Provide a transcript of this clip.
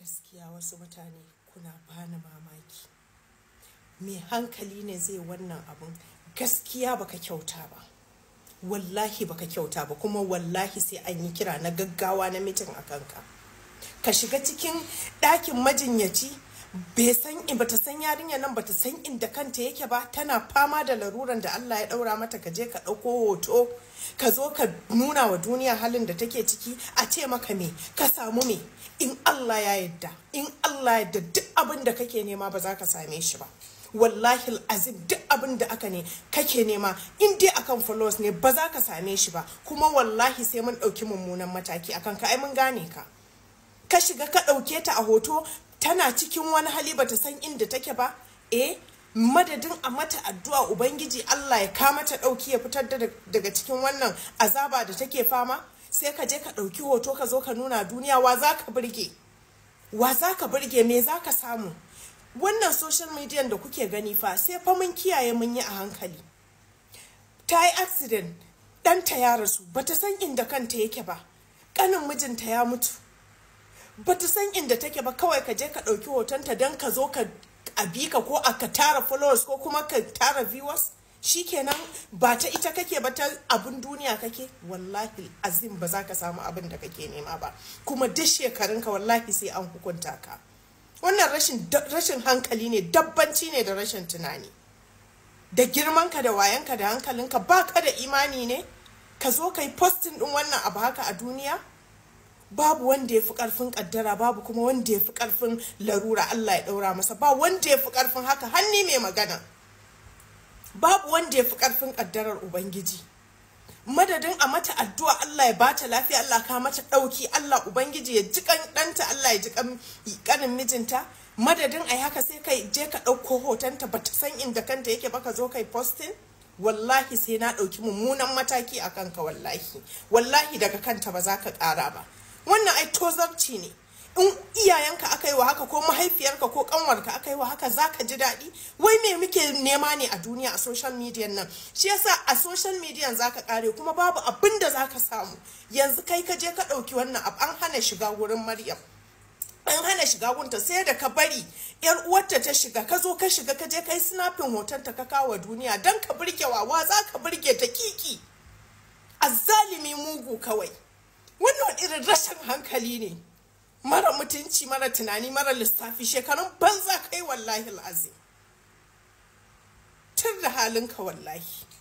gaskiya wasu mutane kuna bani mamaki mai hankali ne zai wannan abun gaskiya baka kyauta ba wallahi baka kyauta ba kuma wallahi sai an yi kira na gaggawa na mitin a kanka ka shiga cikin ɗakin majinyaci bai san in bata san yarinya nan bata san inda kanta yake ba tana fama da laruran da Allah ya ɗaura mata ka je ka ɗauko hoto ka zo ka nuna wa duniya halin da take ciki a ce maka me ka samu me in Allah ya yadda in Allah ya yadda duk abin da kake nema ba za ka same shi ba wallahi azim duk abin da aka ne kake nema in dai akan followers ne ba za ka same shi ba kuma wallahi sai mun ɗauki mummunan mataki akan ka ai mun gane ka ka shiga ka ɗauke ta a hoto tana cikin wani hali bata san inda take ba eh madadin a mata addu'a ubangiji Allah ya kama ta ɗauki ya fitar da daga cikin wannan azaba da take fama sai ka je ka ɗauki hoto ka zo ka nuna duniya wa za ka burge wa za ka burge me za ka samu wannan social media da kuke gani fa sai fa mun kiyaye mun yi a hankali ta yi accident ɗanta ya rasu bata san inda kanta yake ba ƙanin mijinta ya mutu bata san inda take ba kawai ka je ka ɗauki hotonta don ka zo ka abi ka ko a ka tara followers ko kuma ka tara viewers shikenan ba ta ita kake ba ta abin duniya kake wallahi azim ba za ka samu abin da kake nema ba kuma duk shekarunka wallahi sai an hukunta ka wannan rashin rashin hankali ne dabbanci ne da rashin tunani da girmanka da wayanka da hankalinka ba ka da imani ne ka zo ka yi postin din wannan abu haka a duniya babu wanda ya fi karfin kaddara babu kuma wanda ya fi karfin larura Allah ya daura masa ba wanda ya fi karfin haka hanni mai magana babu wanda ya fi karfin kaddarar ubangiji madadin a mata addu'a Allah ya bata lafiya Allah ka mata dauki Allah ubangiji ya ji kan danta Allah ya ji kan kanin mijinta madadin ai haka sai kai je ka dauko hotonta bata san inda kanta yake ba ka zo kai posting wallahi sai na dauki mummunan mataki akan ka wallahi wallahi daga kanta ba za ka kara ba wannan ai tozarci ne in iyayenka aka yi wa haka ko mahaifiyarka ko kanwarka aka yi wa haka za ka ji daɗi wai me muke nema ne a duniya a social media nan shi yasa a social media za ka kare kuma babu abin da za ka samu yanzu kai ka je ka ɗauki wannan abu an hana shiga wurin maryam an hana shiga gunta sai da ka bari yar uwarta ta shiga ka zo ka shiga ka je kai snapping hotonta ka kawo duniya dan ka burge wawa za ka burge ta kiki azzalimi mugu kawai wannan irin rashin hankali ne mara mutunci mara tunani mara lissafi shekarun banza kai wallahi al'azim tun da halinka wallahi